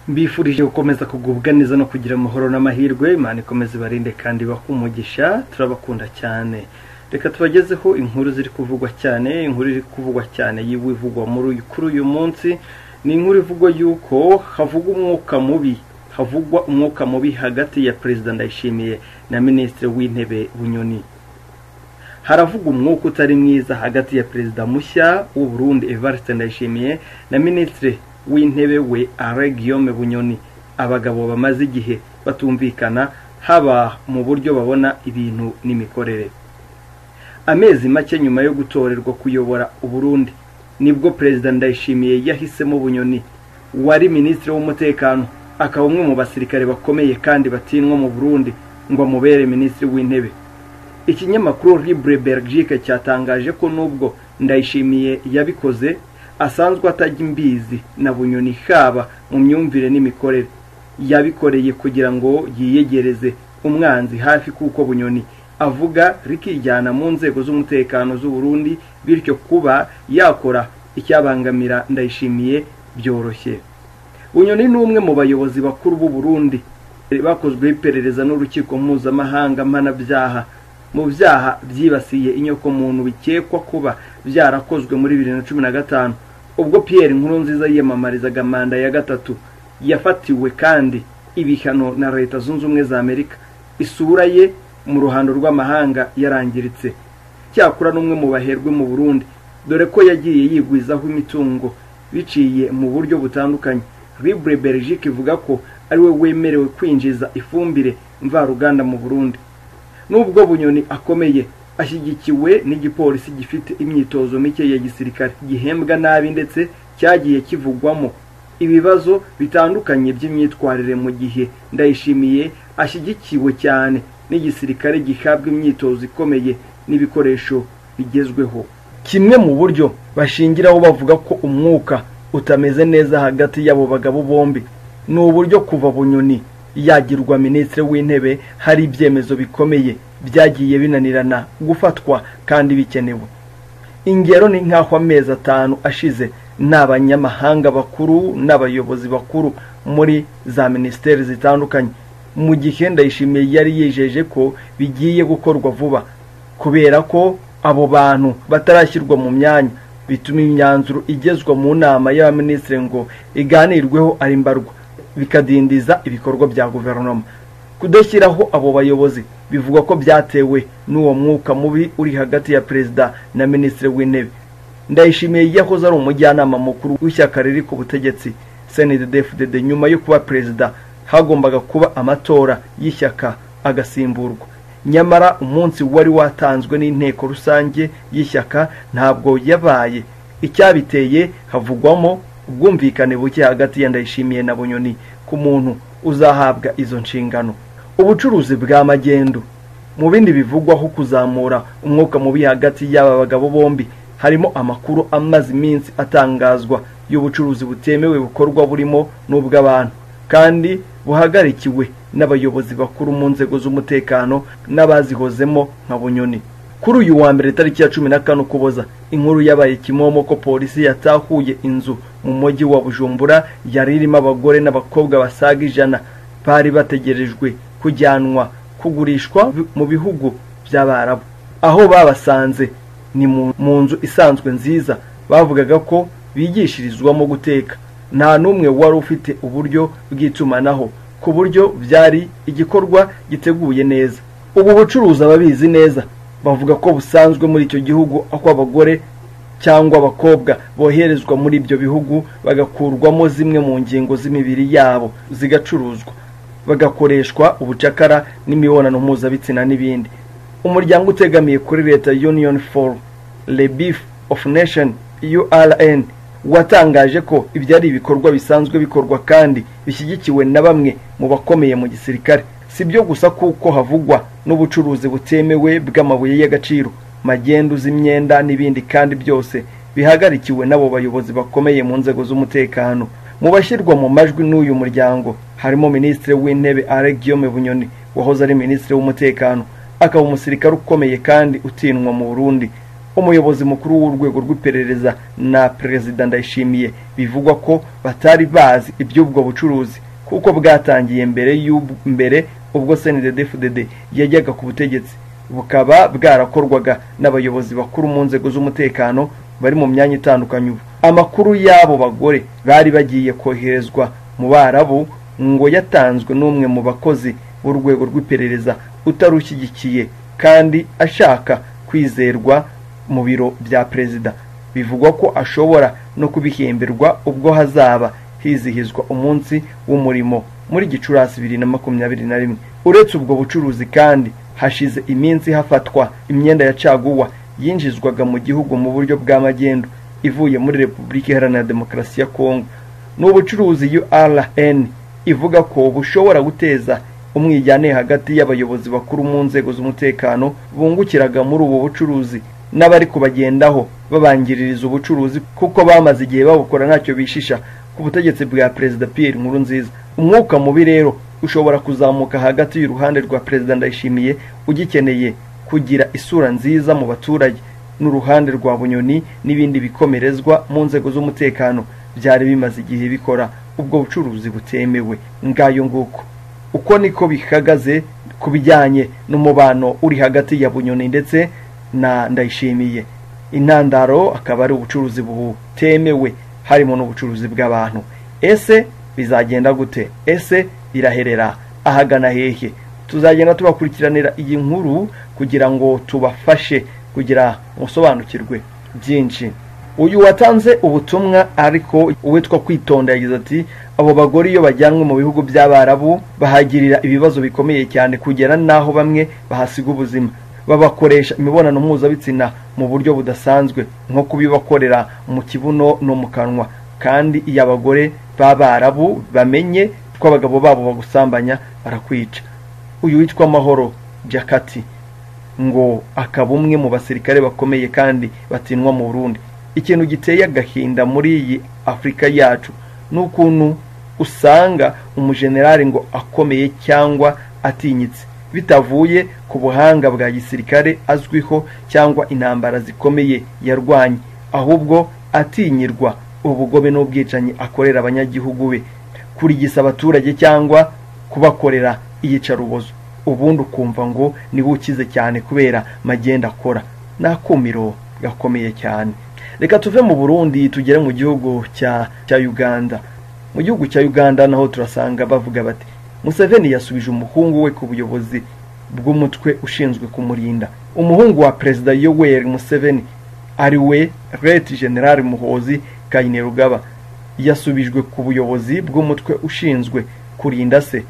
mbifurije gukomeza kugubwa neza no kugira amahoro n'amahirwe imana ikomeze ibarinde kandi ibahe umugisha turabakunda cyane reka tubagezeho inkuru ziri kuvugwa cyane inkuru iri kuvugwa cyane y'ibivugwa muri kuri uyu munsi ni inkuru ivugwa yuko havugwa umwuka mubi havugwa umwuka mubi hagati ya perezida ndayishimiye na minisitiri w'intebe bunyoni haravugwa umwuka utari mwiza hagati ya perezida mushya w'u Burundi evariste ndayishimiye na minisitiri w'intebe we Alain Guillaume bunyoni abagabo bamaze igihe batumvikana haba mu buryo babona ibintu n'imikorere amezi make nyuma yo gutorerwa kuyobora uburundi nibwo perezida ndayishimiye yahisemo bunyoni wari minisitiri w'umutekano akaba umwe mu basirikare bakomeye kandi batinwa mu burundi ngo amubere minisitiri w'intebe ikinyamakuru libre belgique cyatangaje ko nubwo ndayishimiye yabikoze asanzwe atajya imbizi na bunyoni haba mu myumvire n'imikorere yabikoreye kugira ngo yiyegereze umwanzi hafi kuko bunyoni avuga rikijyana mu nzego z'umutekano z'u Burundi bityo kuba yakora icyabangamira ndayishimiye byoroshye bunyoni ni umwe mu bayobozi bakuru b'u Burundi bakozweho iperereza n'urukiko mpuzamahanga mpanabyaha mu byaha byibasiye inyokomuntu bikekwa kuba byarakozwe muri bibiri na cumi na gatanu ubwo Pierre Nkurunziza yiyamamarizaga manda ya gatatu yafatiwe kandi ibihano na leta zunze ubumwe za amerika isura ye mu ruhando rw'amahanga yarangiritse cyakora n'umwe mu baherwe mu burundi dore ko yagiye yigwizaho imitungo biciye mu buryo butandukanye libre belgique ivuga ko ariwe wemerewe kwinjiza ifumbire mvaruganda mu burundi nubwo bunyoni akomeye ashyigikiwe n'igipolisi gifite imyitozo mike ya gisirikare gihembwa nabi ndetse cyagiye kivugwamo ibibazo bitandukanye by'imyitwarire mu gihe ndayishimiye ashyigikiwe cyane n'igisirikare gihabwa imyitozo ikomeye n'ibikoresho bigezweho kimwe mu buryo bashingiraho bavuga ko umwuka utameze neza hagati y'abo bagabo bombi ni uburyo kuva bunyoni yagirwa minisitiri w'intebe hari ibyemezo bikomeye byagiye binanirana gufatwa kandi bikenewe ingero ni nk'aho amezi atanu ashize n'abanyamahanga bakuru n'abayobozi bakuru muri za minisiteri zitandukanye mu gihe ndayishimiye yari yijeje ko bigiye gukorwa vuba kubera ko abo bantu batarashyirwa mu myanya bituma imyanzuro igezwa mu nama y'abaminisitiri ngo iganirweho ari mbarwa bikadindiza ibikorwa bya guverinoma kudashyiraho abo bayobozi bivuga ko byatewe n'uwo mwuka mubi uri hagati ya perezida na minisitiri w'intebe ndayishimiye yahoze ari umujyanama mukuru w'ishyaka riri ku butegetsi cndfdd nyuma yo kuba perezida hagombaga kuba amatora y'ishyaka agasimburwa nyamara umunsi wari watanzwe n'inteko rusange y'ishyaka ntabwo yabaye icyabiteye havugwamo ubwumvikane buke hagati ya ndayishimiye na bunyoni ku muntu uzahabwa izo nshingano ubucuruzi bwa magendu mu bindi bivugwaho kuzamura umwuka mubi hagati y'aba bagabo bombi harimo amakuru amaze iminsi atangazwa y'ubucuruzi butemewe bukorwa burimo n'ubw'abantu kandi buhagarikiwe n'abayobozi bakuru mu nzego z'umutekano n'abazihozemo nka bunyoni kuri uyu wa mbere tariki ya cumi na kane ukuboza inkuru yabaye kimomo ko polisi yatahuye inzu mu mujyi wa bujumbura yari irimo abagore n'abakobwa basaga ijana bari bategerejwe kujyanwa kugurishwa mu bihugu by'abarabu aho babasanze ni mu nzu isanzwe nziza bavugaga ko bigishirizwamo guteka nta n'umwe wari ufite uburyo bw'itumanaho ku buryo byari igikorwa giteguye neza ubu bucuruzi ababizi neza bavuga ko busanzwe muri icyo gihugu ako abagore cyangwa abakobwa boherezwa muri ibyo bihugu bagakurwamo zimwe mu ngingo z'imibiri yabo zigacuruzwa bagakoreshwa ubucakara n'imibonano mpuzabitsina n'ibindi umuryango utegamiye kuri leta union for le beef of nation urn watangaje ko ibyo ari ibikorwa bisanzwe bikorwa kandi bishyigikiwe na bamwe mu bakomeye mu gisirikare si byo gusa kuko havugwa n'ubucuruzi butemewe bw'amabuye y'agaciro magendu z'imyenda n'ibindi kandi byose bihagarikiwe n'abo bayobozi bakomeye mu nzego z'umutekano mu bashyirwa mu majwi n'uyu muryango harimo minisitiri w'intebe Alain Guillaume Bunyoni wahoze ari minisitiri w'umutekano akaba umusirikare ukomeye kandi utinwa mu Burundi umuyobozi mukuru w'urwego rw'iperereza na perezida ndayishimiye bivugwa ko batari bazi iby'ubwo bucuruzi kuko bwatangiye mbere y'ub- mbere ubwo snddfdd yajyaga ku butegetsi bukaba bwarakorwaga n'abayobozi bakuru mu nzego z'umutekano bari mu myanya itandukanye ubu amakuru y'abo bagore bari bagiye koherezwa mu barabu ngo yatanzwe n'umwe mu bakozi b'urwego rw'iperereza utarushyigikiye kandi ashaka kwizerwa mu biro bya perezida bivugwa ko ashobora no kubihemberwa ubwo hazaba hizihizwa umunsi w'umurimo muri gicurasi bibiri na makumyabiri na rimwe uretse ubwo bucuruzi kandi hashize iminsi hafatwa imyenda ya caguwa yinjizwaga mu gihugu mu buryo bw'amagendu ivuye muri repubulika iharanira demokarasi ya kongo ni ubucuruzi urn ivuga ko bushobora guteza umwijyane hagati y'abayobozi bakuru mu nzego z'umutekano bungukiraga muri ubu bucuruzi n'abari kubagendaho babangiririza ubucuruzi kuko bamaze igihe babukora ntacyo bishisha ku butegetsi bwa perezida Pierre Nkurunziza umwuka mubi rero ushobora kuzamuka hagati y'uruhande rwa perezida Ndayishimiye ugikeneye kugira isura nziza mu baturage n'uruhande rwa Bunyoni n'ibindi bikomerezwa mu nzego z'umutekano byari bimaze igihe bikora ubwo bucuruzi butemewe ngayo nguko uko niko bihagaze ku bijyanye n'umubano uri hagati ya Bunyoni ndetse na Ndayishimiye intandaro akaba ari ubucuruzi butemewe harimo n'ubucuruzi bw'abantu ese bizagenda gute ese biraherera ahagana hehe tuzagenda tubakurikiranira iyi nkuru kugira ngo tubafashe kugira musobanukirwe byinshi uyu watanze ubutumwa ariko uwitwa kwitonda yagize ati abo bagore iyo bajyanwe mu bihugu by'abarabu bahagirira ibibazo bikomeye cyane kugera n'aho bamwe bahasiga ubuzima babakoresha imibonano mpuzabitsina mu buryo budasanzwe nko kubibakorera mu kibuno no mu kanwa kandi iyo abagore b'abarabu bamenye ko abagabo babo bagusambanya barakwica uyu witwa amahoro jakati ngo akaba umwe mu basirikare bakomeye kandi batinwa mu Burundi ikintu giteye agahinda muri iyi Afurika yacu ni ukuntu usanga umujenerali ngo akomeye cyangwa atinyitse bitavuye ku buhanga bwa gisirikare azwiho cyangwa intambara zikomeye yarwanye ahubwo atinyirwa ubugome n'ubwicanyi akorera abanyagihugu be kurigisa abaturage cyangwa kubakorera iyicarubozo ubundi ukumva ngo niwe ukize cyane kubera magenda akora ni akumiro gakomeye cyane reka tuve mu burundi tugere mu gihugu cya cya uganda mu gihugu cya uganda naho turasanga bavuga bati museveni yasubije umuhungu we ku buyobozi bw'umutwe ushinzwe kumurinda umuhungu wa perezida yoweri museveni ari we reti generali muhozi kayinerugaba yasubijwe ku buyobozi bw'umutwe ushinzwe kurinda se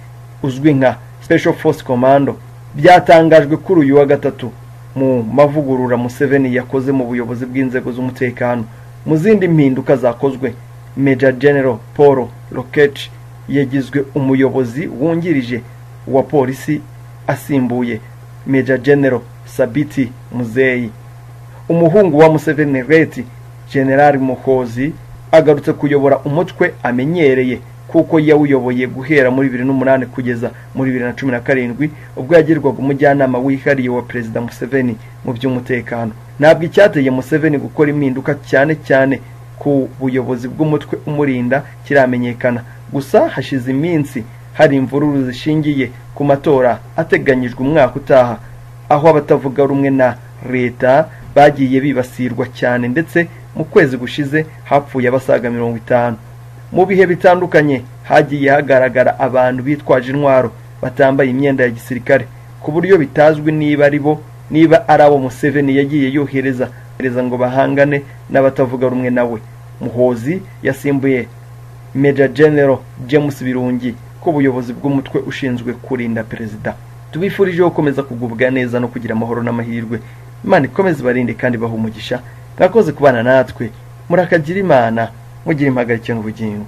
uzwi nka special force commando byatangajwe kuri uyu wa gatatu mu mavugurura museveni yakoze mu buyobozi bw'inzego z'umutekano mu zindi mpinduka zakozwe major general paul rokech yagizwe umuyobozi wungirije wa polisi asimbuye major general sabiti muzeyi umuhungu wa museveni reti general muhozi agarutse kuyobora umutwe amenyereye kuko yawuyoboye guhera muri bibiri n'umunani kugeza muri bibiri na cumi na karindwi ubwo yagirwaga umujyanama wihariye wa perezida museveni mu by'umutekano ntabwo icyateye museveni gukora impinduka cyane cyane ku buyobozi bw'umutwe umurinda kiramenyekana gusa hashize iminsi hari imvururu zishingiye ku matora ateganyijwe umwaka utaha aho abatavuga rumwe na leta bagiye bibasirwa cyane ndetse mu kwezi gushize hapfuye abasaga mirongo itanu mu bihe bitandukanye hagiye hagaragara abantu bitwaje intwaro batambaye imyenda ya gisirikare ku buryo bitazwi niba ari bo niba ari abo museveni yagiye yohereza yohereza ngo bahangane n'abatavuga rumwe nawe muhozi yasimbuye major general james birungi ku buyobozi bw'umutwe ushinzwe kurinda perezida tubifurije gukomeza kugubwa neza no kugira amahoro n'amahirwe imana ikomeze ibarinde kandi bahe umugisha mwakoze kubana natwe murakagira imana mugire impagarike n'ubugingo